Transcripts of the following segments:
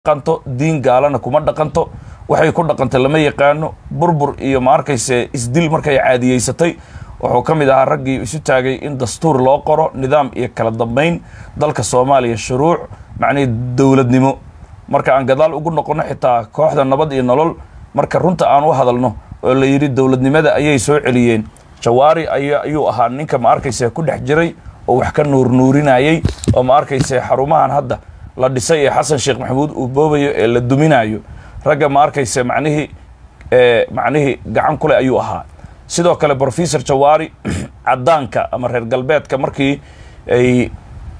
dhaqanto diin gaalana kuma dhaqanto waxay ku dhaqantay lama yaqaano burbur iyo ma arkayse isdil markay caadiyeysatay wuxuu ka mid ahaa raggii isu taagay in dastuur loo qoro nidaam iyo kala dambayn dalka soomaaliya shuruuc macnihii dowladnimo marka aan gadaal ugu noqono xitaa kooxda nabad iyo nolol marka runta aan u hadalno oo la yidhi dowladnimada ayay soo celiyeen jawaari ay ayuu ahaa ninka ma arkayse ku dhex jiray oo wax ka nuurnuurinayay oo ma arkayse xarumahan hadda la dhisay ee xasan sheekh maxamuud uu boobayo ee la duminayo ragga ma arkayse macnihii macnihii gacan kule ayuu ahaa sidoo kale brofesor jawaari caddaanka ama reer galbeedka markii ay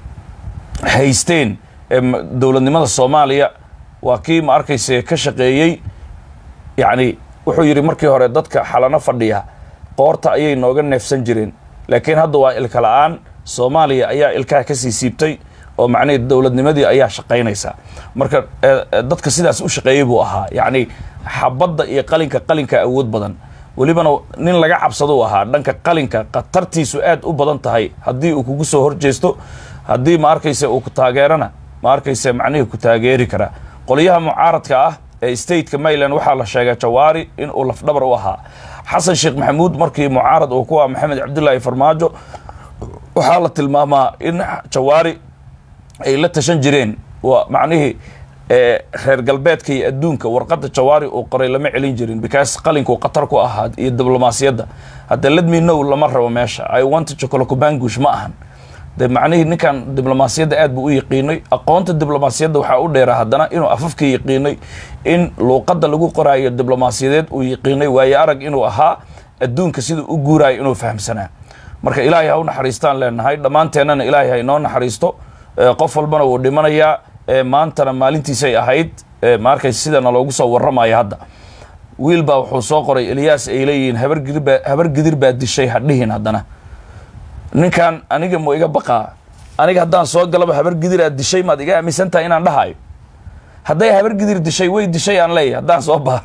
haysteen dowladnimada soomaaliya waa kii ma arkayse ka shaqeeyey yacni wuxuu yidhi markii hore dadka xalano fadhiya qoorta ayay nooga neefsan jireen laakiin hadda waa ilka la-aan soomaaliya ayaa ilkaha kasii siibtay oo macnihii dowladnimadii ayaa shaqaynaysaa marka dadka sidaas u shaqeeyey buu ahaa yacni xabadda iyo qalinka qalinka awood badan welibana nin laga cabsado u ahaa dhanka qalinka khatartiisu aad u badan tahay haddii uu kugu soo horjeesto haddii ma arkayse uu ku taageerana ma arkayse macnihii ku taageeri karaa qolyaha mucaaradka ah ee stateka maryland waxaa la sheegay jawaari in uu lafdhabar u ahaa xasan sheekh maxamuud markii mucaarad uu ku ah maxamed cabdullaahi farmaajo waxaa la tilmaamaa in jawaari ay la tashan jireen waa macnihii reer galbeedka iyo adduunka warqadda jawaari uu qoray lama celin jirin because qalinkuu khatar ku ahaa iyo diblomaasiyadda hadda ledminow lama rabo meesha i want chocolocobangush ma ahan de macnihii ninkan diblomaasiyadda aad buu u yaqiinay aqoonta diblomaasiyadda waxaa u dheeraa haddana inuu afafka yaqiinay in luuqadda lagu qoraayo diblomaasiyadeed uu yaqiinay waayo arag inuu ahaa adduunka siduu u guuraayo inuu fahamsanaa marka ilaahay ha u naxariistaan leenahay dhammaanteennana ilaahay ha inoo naxariisto qof walbana wuu dhimanayaa maantana maalintiisay ahayd ma arkaysa sidana loogu soo warramaya hadda wiil baa wuxuu soo qoray eliyaas ay leeyihiin habargidirbaa habar gidir baa dishay hadhihin haddana ninkan aniga mu iga baqaa aniga haddaan soo galaba habar gidir aad dishay maad iga aaminsan tahay inaan dhahayo hadday habar gidir dishay way dishay aan leeyahy haddaan soo baha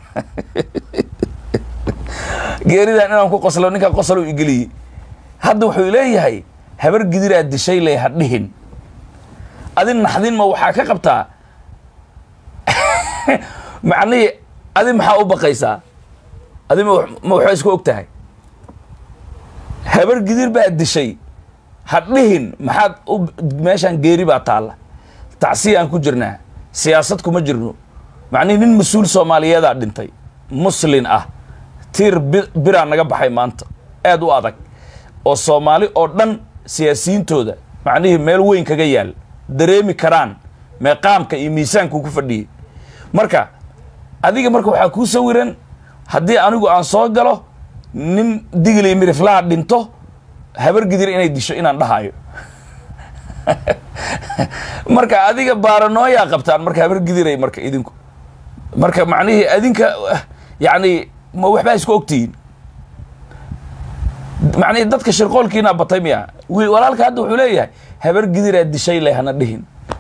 geeridan inaan ku qoslo ninkan qosol u igeliyey hadda wuxuu leeyahay habar gidir aad dishay ley hadhihin adin naxdin ma waxaa ka qabtaa macnihii adi maxaa u baqaysaa adi ma ma waxaa isku og tahay habar gidir baa dishay hadhihin maxaad u meeshaan geeri baa taalla tacsiya aan ku jirnaa siyaasad kuma jirno macnihi nin mas-uul soomaaliyeedaa dhintay muslin ah tiir biraa naga baxay maanta aad u adag oo soomaali oo dhan siyaasiyiintooda macnihii meel weyn kaga yaal dareemi karaan meeqaamka iyo miisaanku ku fadhiyey marka adiga marka waxaa kuu sawiran haddii anigu aan soo galo nin digli miriflaha dhinto habar gidir inay disho inaan dhahayo marka adiga baaranooyaa qabtaan marka habar gidiray marka idinku marka macnihii adinka yacni ma waxbaa isku ogtihiin macnihii dadka shirqoolkiinaa batay miya walaalka hadda wuxuu leeyahay habar gidiraa dishay leh hana dhihin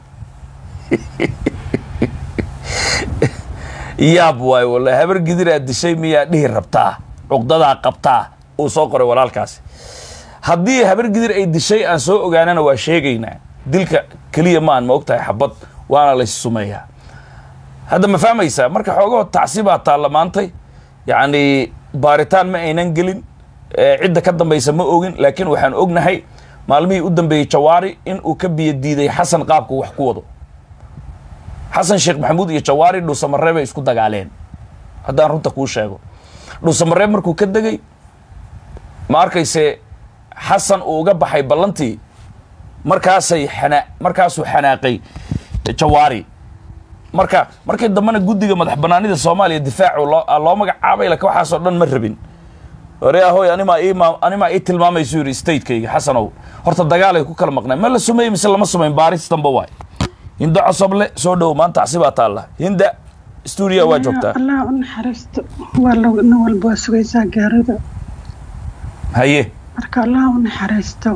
yaab waayo wallahi habar gidiraa dishay miyaa dhihi rabtaa cuqdadaa qabtaa uu soo qoray walaalkaasi haddii habar gidir ay dishay aan soo ogaanana waa sheegaynaa dilka keliya maan ma og tahay xabad waana lays sumeeyaa hadda ma fahmaysaa marka xoogahoo tacsibaa taalla maantay yacni baaritaan ma aynan gelin cidda ka dambaysa ma ogin laakiin waxaan ognahay maalmihii u dambeeyey jawaari in uu ka biyo diiday xasan qaabku wax ku wado xasan sheekh maxamuud iyo jawaari dhuusamareeb bay isku dagaaleen haddaan runta kuu sheego dhuusamareeb markuu ka degay ma arkayse xasan uu uga baxay ballantii markaasay xanaa markaasuu xanaaqay jawaari marka markii dambena guddiga madax banaanida soomaaliya difaacu loo loo magacaabay laka waxaasoo dhan ma rabin ore ahoy animaa iima animaa ii tilmaamaysu yidhi statekayga xasanow horta dagaalay ku kala maqnay ma la sumeeyey mise lama sumayn baaris damba waay hinda cosoble soo dhow maanta casibaa taalla hinda stuudiya waa joogtaa allah u naxariisto waa nin walba waa sugaysaa gaarida haye marka allah u naxariisto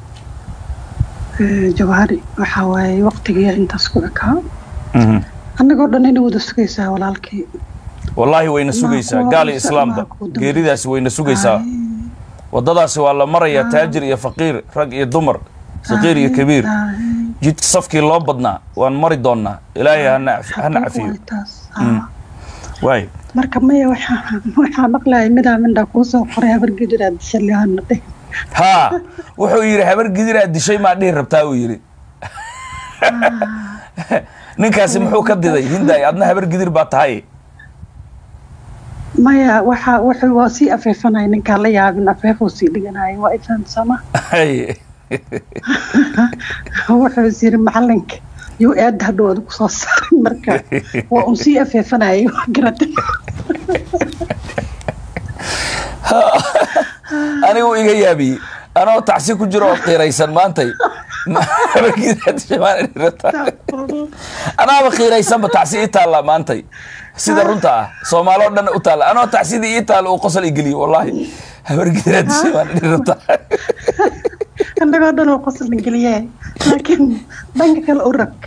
jawaari waxaa waaye waqtigiiya intaas ku ekaa annagoo dhan ina wada sugaysaa walaalkii wallaahi wayna sugaysaa gaal iyo islaamba geeridaasi wayna sugaysaa waddadaasi waa la marayaa taajir iyo faqiir rag iyo dumar saqiir iyo kabiir jidka safkii loo badnaa waan mari doonnaa ilaahay hana hana cafiyo Waay taas. Ah. waay marka maya waxaa waxaa maqlayay midaa mindhaa kuu soo qoray habar gidiraad shalihana dheh haa wuxuu yidhi habar gidiraa dishay maa dhihi rabtaa uu yidhi ninkaasi muxuu ka diday hinday adna habar gidir baa tahay maya waxa wuxuu waa sii afeefanaya ninkaan la yaabin afeefuu sii dhiganaya waa ifahamsama Hay. wuxuu is yiri macalinka yuu eedda hadhowada kusoo saaray marka waa un sii afeefanayay waa garatay anigu iga yaabiyey anoo tacsi ku jiro oo qiiraysan maantay habar gidiraa dishay maa dhihi rabtaa anaaba qiiraysanba tacsi ii taallaa maantay sida runta ah soomaaloo dhan u taalla anoo tacsidii ii taalla uu qosol igeliyo wallaahi habar gidiraa dishay maa dhihi rabtaa annagoo dhan oo qosla geliye laakiin dhanka kale u rag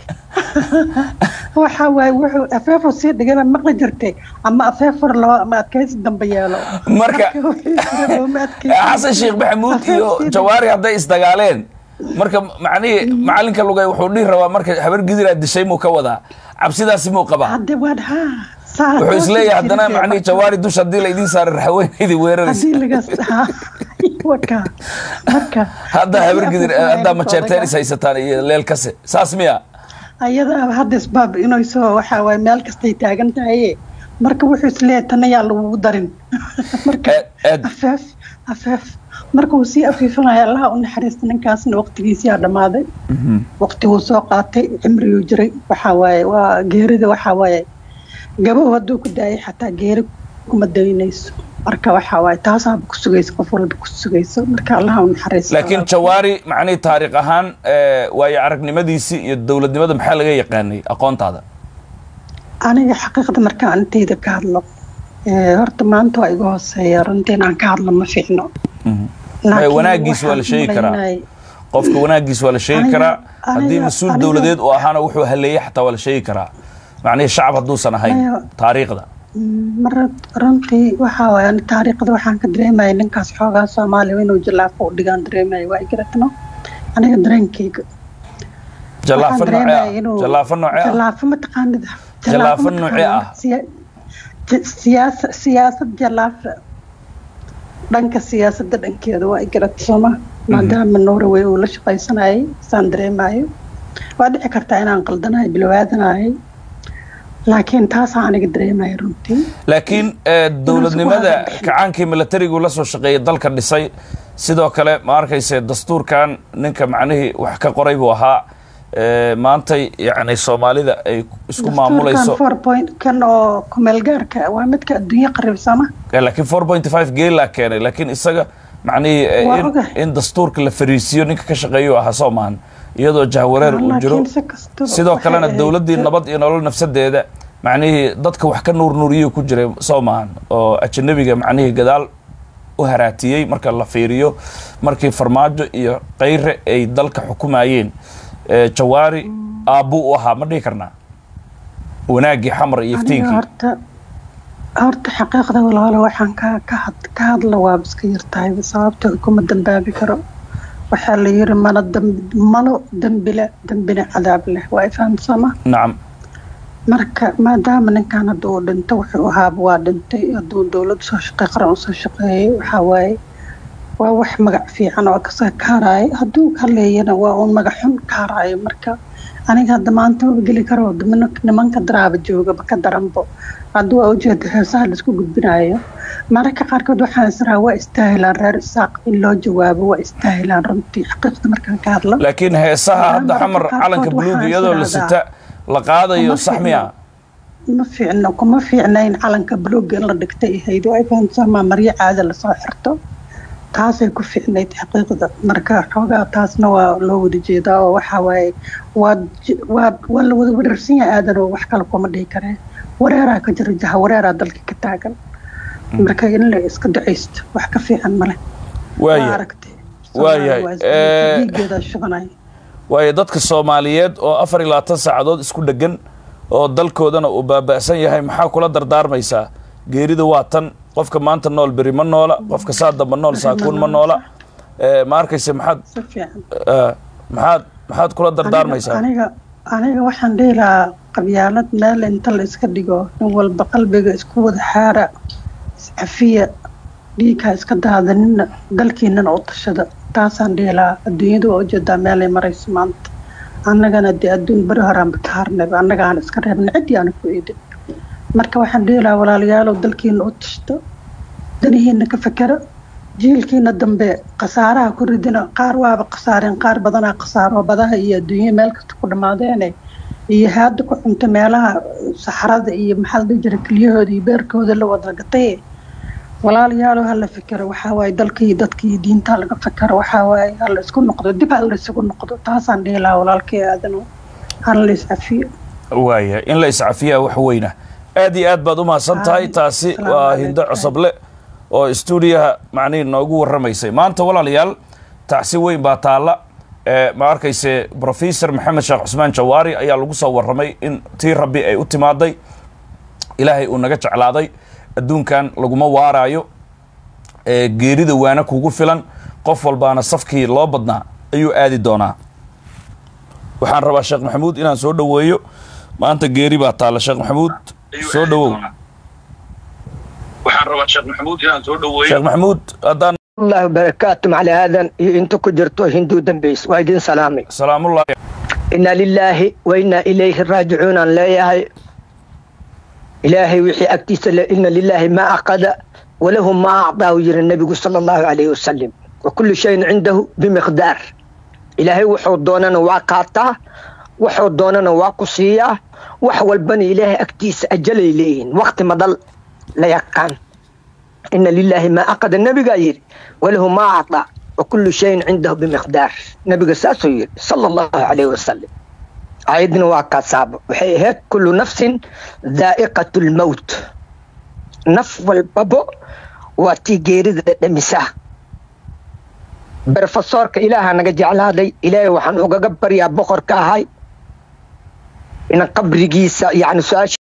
waxa waaye wuxuu afeefur sii dhigana maqli jirtay ama afeefur loo ama adkaysi dambe yeelo Marka- wuxuu yiri looma adkaysi. xasan sheekh maxamuud iyo Afeef sii jawaari hadday isdagaaleen marka macnihii macalinka lugay wuxuu dhihi rabaa marka habar gidiraa dishay muu ka wadaa cabsidaasi muu qabaa hadde waan ha saa wuxuu isleeyahay haddana jirtay. macnihii jawaari dusha haddii laydin saaray raxaweynaydii weeraraysa haddii lagas ha waka marka hadda habar gidir haddaa majeerteen is haysataan iyo leel kase saas miya ayada hadda isbaab inay soo waxa waaye meel kastay taagan tahaye marka wuxuu isleeyahay tan ayaa lagugu darin marka Aad- aad. afeef afeef marka uu sii afiifanaya allaha u naxariista ninkaasna waqtigiisiyaa dhammaaday waqtiguu soo qaatay cimriguu jiray waxaa waaye waa geerida waxaa waaye gabow hadduu ku daayay xataa geeri kuma daynayso marka waxaa waaye taasaaba ku sugaysa qof walba ku sugayso marka allaha u naxariista laakiin jawaari macnihii taariikh ahaan eh, waayo aragnimadiisii iyo dowladnimada maxaa laga yaqaanay aqoontaada aniga xaqiiqda markaan intayda ka hadlo ee, horta maanta waa iga hooseeya runtii inaan ka hadlo ma fiicno Laakiin wanaagiis waa la waxaan sheegi karaa. malaynayay- qofka wanaagiis waa la sheegi Aniga- karaa haddii aniga- mas-uul aniga- dowladeed uu ahaana wuxuu haleeyey xataa waa la sheegi karaa macnihii shacab hadduusan ahayn Maya- taariikhda Mm, mar runtii waxaa waaye ani taariikhda waxaan ka dareemaya ninkaas xoogaa soomaaliya inuu jilaafo u dhigaan dareemaya waa igaratno aniga dareenkayga jallaafo Waxaan noocee dareemaya ah inuu- jallaafo noocee ah jallaafo mataqaanida Jallaafo ma noocee ah? taqaanaa? Siya- j- siyaasa siyaasad jallaafa dhanka siyaasadda dhankeeda waa igarata sooma maadaama norway uu la shaqaysanayay saan dareemayo waa dhici kartaa inaan qaldanahay bilowaadanayay laakiin taasaa aniga dareemaya runtii laakiin eh, dowladnimada Inuu isku kacaankii milatarigu la soo shaqeeyay dalka dhisay sidoo kale ma arkayse dastuurkan ninka macnihii wax ka qoray buu ahaa eh, maantay yacni soomaalida ay isku maamulayso four point kan oo kumeel gaarka waa midka adduunye qaribsama Eh, laakiin four point five geelaa keenay laakiin isaga macnihii eh, Waa in- ogahay. in dastuurka la fariisiyo ninka ka shaqeeyu ahaa soo maahan iyadoo jahwareer uu jiro laakiin si kastaba sidoo waxay kalena ahayd- dowladdii nabad iyo nolol nafsadeeda macnihii dadka wax ka nuurnuuriyuu ku jiray soo maahan oo ajanabiga macnihii gadaal u haraatiyey marka la fiiriyo markii farmaajo iyo kayre ay dalka xukumayeen eh, jawaari aabbuu u ahaa ma dhihi karnaa wanaaggii xamar iyo aniga iftiinkii horta horta xaqiiqda walaalo waxaan ka ka had- ka hadla waa iska yartahay sababta kuma dambaabi karo waxaa la yiri mana dambi malo dembile dembina cadaab leh waa ifahamsama nacam marka maadaama ninkan hadda uu dhinto wuxuu ahaaba waa dhintay hadduu dowladda soo shaqey qaran usoo shaqeeyay waxaa waaye waa wax magac fiican oo kasoo kaaraayo hadduu ka leeyana waa uun magac xun kaaraayo marka aniga hadda maanta ma geli karo niman- nimanka daraaba joogaba ka daranbo hadda waa ujeeda heesaha laisku gudbinayo mararka qaarkood waxaan israa waa istaahilaan reer isaaq in loo jawaabo waa istaahilaan runtii xaqiiqda markaan ka hadlo laakiin heesaha hadda Mararka xamar qaarkood calanka buluug waxaa iyadoo la isdhahdaa, sita la qaadayo Kuma sax miya ma fiicno kuma fiicnayn calanka buluuga in la dhigtay ahayd waa fahamsamaa maryo caada lasoo xirto taasay ku fiicnayd xaqiiqda marka xoogaa taasna waa loo wada jeedaa oo waxaa waaye waa j- waa waa la wada wareersan yahay aadan oo wax kale kuma dhihi karee wareeraa ka jira jaha wareeraa dalka ka taagan marka in la iska ducaysto wax ka fiican male waaya aragtay waayahay. Eh, dhiigeeda shubanay waayo dadka soomaaliyeed oo afar iyo labaatan saacadood isku dhegan oo dalkoodana uu baaba'san yahay maxaa kula dardaarmaysaa geerida waa tan qofka maanta nool beri ma noola qofka saa damba nool saakuun ma noola Eh, ma arkayse maxaad si fiican eh, maxaad maxaad kula dardaarmaysaa aniga aniga waxaan dhihi lahaa qabyaalad meel inta la iska dhigo in walba qalbiga isku wada xaara iscafiya dhiigha iska daadanina dalkiinana u tashada taasaan dhihi lahaa adduunyada waa ujeedaa meelay marayso maanta annagana dee adduun beri horaanba ka harnayba annaga aan iska reebna ciddii aana ku eedin marka waxaan dhihi lahaa walaalayaalow dalkiina u tashto danihiina ka fekera jiilkiina dambe khasaaraha ku ridina qaar waaba khasaareen qaar badanaa khasaaro badaha iyo adduunya meel kasta ku dhammaadeene iyo haada ku cunta meelaha saxarada iyo maxaa la dhihi jira kelyahooda iyo beerkooda la wada gatay walaalayaalow hala fekero waxaa waaye dalka iyo dadka iyo diinta laga fekero waxaa waaye hala isku noqdo dib hala isugu noqdo taasaan dhihi lahaa walaalkay aadano hala la iscafiyo waaya in la iscafiyaa wax weyna aad iyo aad baad u mahadsan tahay taasi Asalaamu waa calaykum. hindo cosoble oo stuudiyaha macnihi noogu warramaysay maanta walaalayaal tacsi weyn baa taalla ee ma arkayse professor maxamed sheekh cusmaan jawaari ayaa lagu soo warramay in tii rabbi ay u timaaday ilaahay uu naga jeclaaday adduunkan laguma waaraayo ee geerida waana kugu filan qof walbaana safkii loo badnaa ayuu aadi doonaa waxaan rabaa sheekh maxamuud inaan soo dhoweeyo maanta geeri baa taalla sheekh maxamuud soo dhowow waxaan rabaa sheekh maxamuud inaan soo dhoweeyo sheekh maxamuud haddaan الله وبركاته على هذا انت كجرتو هندو دنبيس وايدين سلامي salaamullahi إنا لله وإنا إليه راجعون أن لا يهي إلهي وحي أكتيس إن لله ما أخذ وله ما أعطى وير النبي صلى الله عليه وسلم وكل شيء عنده بمقدار إلهي وحو دوننا واقاتا وحو دوننا واقصية وحو البني إلهي أكتيس أجل إليهن وقت ما ضل لا يقان إن لله ما أخذ النبي قاير وله ما أعطى وكل شيء عنده بمقدار نبي ساسو يري صلى الله عليه وسلم عيدنا وكاساب وحي هيك كل نفس ذائقة الموت نف والبابو واتي جيرد دمساه برفسورك إله أنا جعل هذا إلهي وحن أقبر يا بخر كهاي إن قبر جيسا يعني سؤال